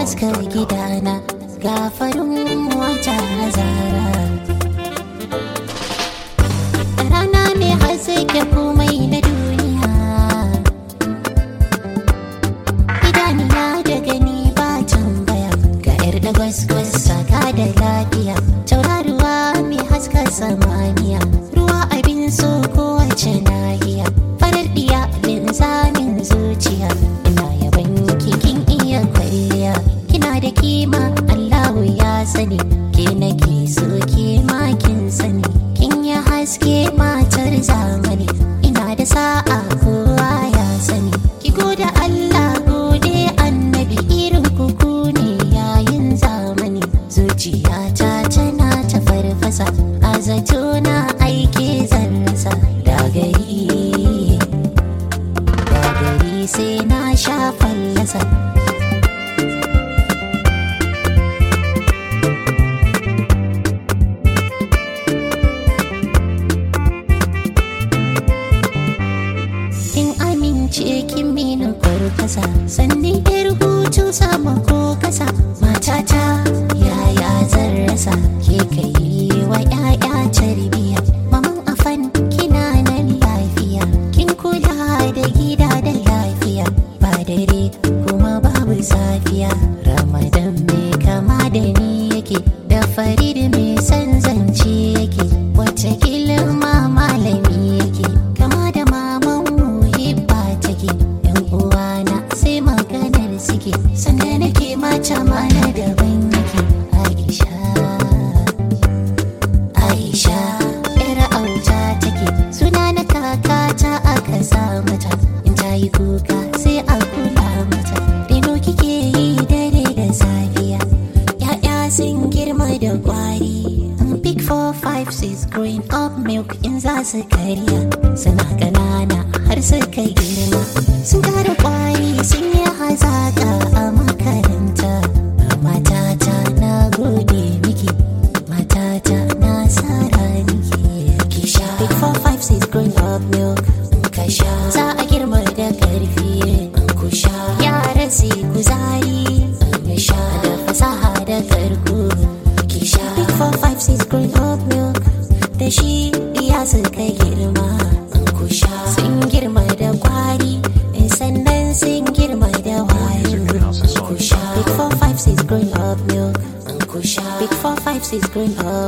haska gidana ga farin wata zara rana mai haske komai na duniya idaniya da gani ba tambaya ga yar da gwas saka da lafiya tauraruwa mai haska samaniya ruwa abin so kowace nahiya farar diya linzamin zuciya ina yaban kikin iya kwalliya kina da kima allahu ya sani ke nake so ke ma kin sani kin yi haske matar zamani ina da sa'a kowa ya sani ki gode allah gode annabi irin kuku ne yayin zamani zuciyata tana ta farfasa a zato na aike zan rasa da gari da gari sai na sha fallasa kin amince kin mina kwarkwasa sannan yar hutu sama ko kasa matata yaya zan rasa ke kai wa yaya tarbiya maman afan kina nan lafiya kin kula da gida da lafiya ba dare kuma babu safiya ramadan mai kama da ni yake da farid mai san zance yake wata ma malami yake kama da maman muhibba take yan uwana sai maganar suke sanda nake mata mana daban yake aisha aisha yar auta take suna na kakata aka sa mata in ta yi kuka sai a kula mata reno kike yi dare da safiya ya'ya sun girma da kwari Big four, five, six, growing up milk in za su karya suna ƙanana har suka girma sun kara kwari sun yi hazaka a makaranta matata na gode miki matata na sara miki ki sha big four, five, six, growing up milk ka sha za a girma da karfi ku sha yara su kuzari sha da fasaha da karko ki sha big four, five, six, growing up milk da shi ya suka girma ku sha sun girma da kwari sannan sun girma da wayo ku sha big four, five, six, growing up milk ku sha big four, five, six, growing up